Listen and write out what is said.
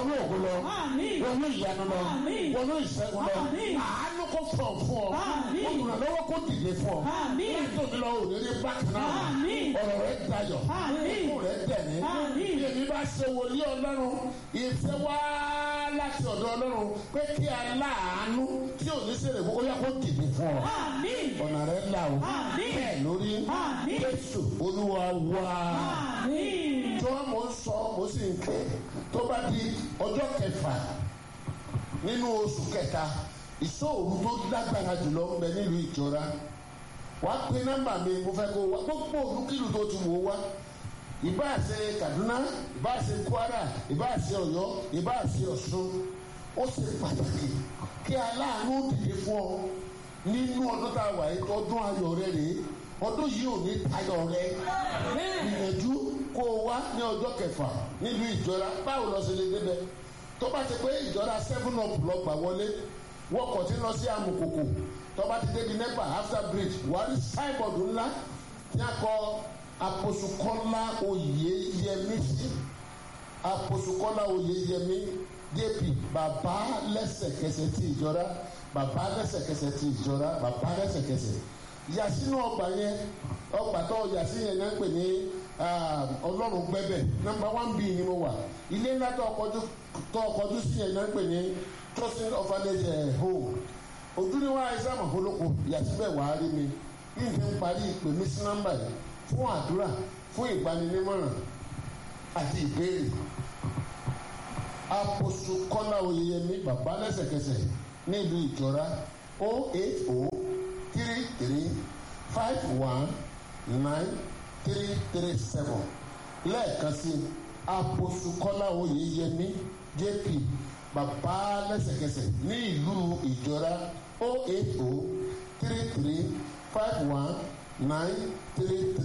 wọnú ògo lọ Àmín. wọnú ìyanu lọ Àmín. wọnú ìṣẹ́gun lọ Àmín. àánú kò fọ̀ fún ọ Àmín. olùrànlọ́wọ́ kò dìde fún ọ Àmín. látòmí lọ òní rí bákan náà Àmín. ọ̀rọ̀ rẹ dayọ̀ Àmín. ikú rẹ dẹ̀ní Àmín. bí èmi bá ṣe wòlíì ọlọ́run ìfẹ́ wá láti ọ̀dọ̀ ọlọ́run pé kí aláàánú tí ò ní sèrè kókó yá kó dìde fún ọ Àmín. ọ̀nà rẹ là o Àmín. bẹ́ẹ̀ lórí Àmín. Jésù olúwa wá Àmín. tí wọ́n mọ̀ ń sọ mo sì ń ké tó bá di ọjọ́ kẹfà nínú oṣù kẹta ìṣòro tó lágbára jùlọ ń bẹ nílùú ìjọra wà á pe nọ́mbà mi mo fẹ́ kó wá gbogbo olúkìlù tó ti wò ó wá ìbáà ṣe Kaduna ìbáà ṣe Kwara ìbáà ṣe Ọ̀yọ́ ìbáà ṣe Ọ̀ṣun ó ṣe pàtàkì kí aláàánú dìde fún ọ nínú ọdún tá a wà yìí ọdún ayọ̀ rẹ rèé ọdún yìí ò ní tayọ̀ rẹ gbìyànjú kó o wá ní ọjọ́ kẹfà nílùú ìjọra báwo lọ sí lè débẹ̀ tó bá ti pé ìjọra seven up lọ gbà wọlé wọkọ̀ tí ń lọ sí amukoko tó bá ti débi nepa after bridge wà á rí sáìbọ̀dù ńlá tí a kọ aposukọ́lá oyeyemi sí aposukọ́lá oyeyemi jp bàbá lẹ́sẹ̀kẹsẹ̀ tí ìjọra bàbá lẹ́sẹ̀kẹsẹ̀ tí ìjọra bàbá lẹ́sẹ̀kẹsẹ̀ yasinu ọgbà yẹn ọgbà tó yasi yẹn náà ń pè ní ọlọ́run gbẹ́bẹ̀ nọ́mbà one b ni mo wà ilé ńlá tó ọkọ̀jú tó ọkọ̀jú sí yẹn náà ń pè ní trusting orphanage home ojú ni wọn àìsàn àmọ̀fólókò yàtí bẹ́ẹ̀ wàá rí mi bí n fi ń parí ìpè mí sí nọ́mbà yìí fún àdúrà fún ìgbaninímọ̀ràn àti ìbéèrè àpòsù kọ́lá oyeyemi bàbá lẹ́sẹ̀kẹsẹ̀ nílùú ìjọra o eight o three three five one nine three three seven lẹ́ẹ̀kan sí àpòsù kọ́lá oyeyemi jp bàbá lẹ́sẹ̀kẹsẹ̀ ní ìlú ìjọra o eight o three three five one nine three three.